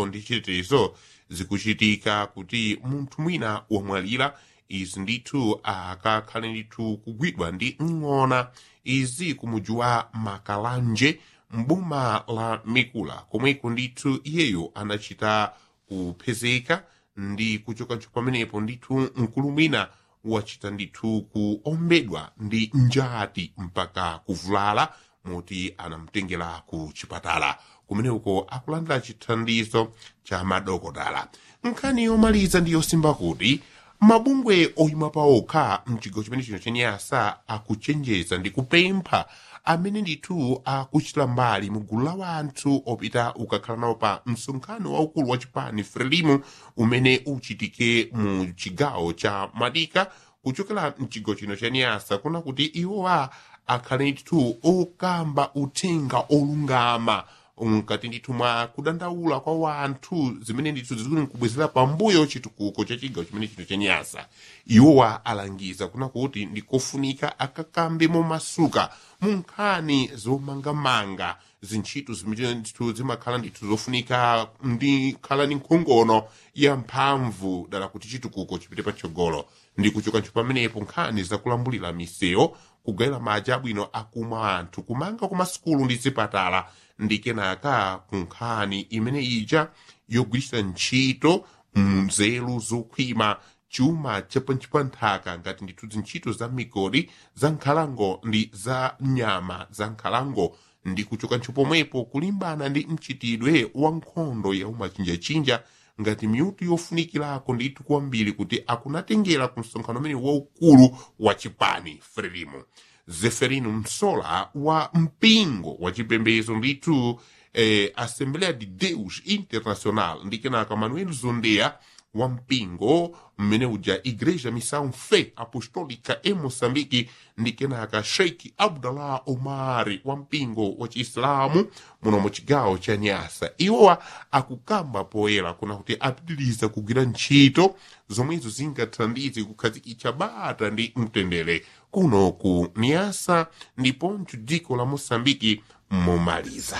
chitukuko ndi chitetezo zikuchitika kuti munthu mwina wamwalira izi ndithu akakhale ndithu kugwidwa ndi ng'ona izi kumudzi wa makalanje mboma la mikula komweko ndithu iyeyo anachita kupezeka ndi kuchokancho pamenepo ndithu mkulu mwina wachita ndithu kuombedwa ndi njati mpaka kuvulala moti anamtengera ku chipatala kumeneko akulandira chithandizo cha madokotala nkhani yomaliza ndi yosimba kuti mabungwe oyima paokha mchigawo chimene chino chenyasa akuchenjeza ndi kupempha amene ndithu akuchita mbali mu gulu la wanthu opita ukakhala nawo pa msonkhano waukulu wa chipani frelimu umene uchitike mu chigawo cha madika kuchokera mchigawo chino cha nyasa kuna kuti iwowa akhale ndithu okamba uthenga olungama mkati ndithu mwa kudandaula kwa wanthu zimene ndithu zikuli kubwezera pambuyo chitukuko cha chigawo chimene chino cha nyasa iwowa alangiza kuna kuti ndikofunika akakambe momasuka mu nkhani zomangamanga zintchito zimene ndithu zimakhala ndithu zofunika ndi khala ndi nkhongono ya mphamvu dala kuti chitukuko chipite patsogolo ndi kuchokancho pamenepo nkhani zakulambulira misewu kugayira madzi abwino akumwa anthu kumanga kwa masukulu ndi zipatala ndi kenaka ku nkhani imene ija yogwiritsa ntchito mnzeru zokhwima chuma chapanchi pa nthaka ngati ndithu zintchito za migodi za nkhalango ndi za nyama za nkhalango ndi kuchokancho pomwepo kulimbana ndi mchitidwe wa nkhondo ya umachinjachinja ngati miyuti yofunikirako ndithu kwambiri kuti akunatengera ku msonkhano umene waukulu wa chipani frelimo zeferino msola wa mpingo wa chipembedzo ndithu eh, assembleia de deus international ndi kenaka manuel zondea wa mpingo mmene uja igreja missão fé apostólica em moçambique ndi kenaka sheikh abdallah omari wa mpingo wa chiislamu muno mu chigawo cha nyasa iwowa akukamba poyera kuna kuti apitiriza kugwira ntchito zomwezo zingathandize kukhazikitsa bata ndi mtendere kuno ku nyasa ndiponso dziko la moçambique momaliza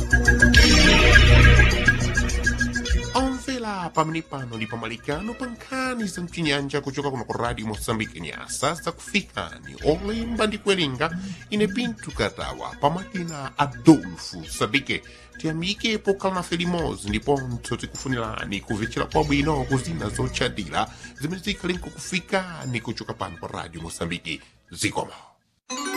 omvera pamene pano ndi pamalikano pa nkhani za mchinyanja kuchoka kuno ku radio moçambique nyasa zakufikani olemba ndi kuwerenga ine pinto katawa pamakina adolfo sadike tiyamike pokhala nafe limodzi ndiponso tikufunirani kumvetsera kwabwino kuzina zotchadira zimene zikhale nkukufikani kuchoka pano pa radio moçambique zikomo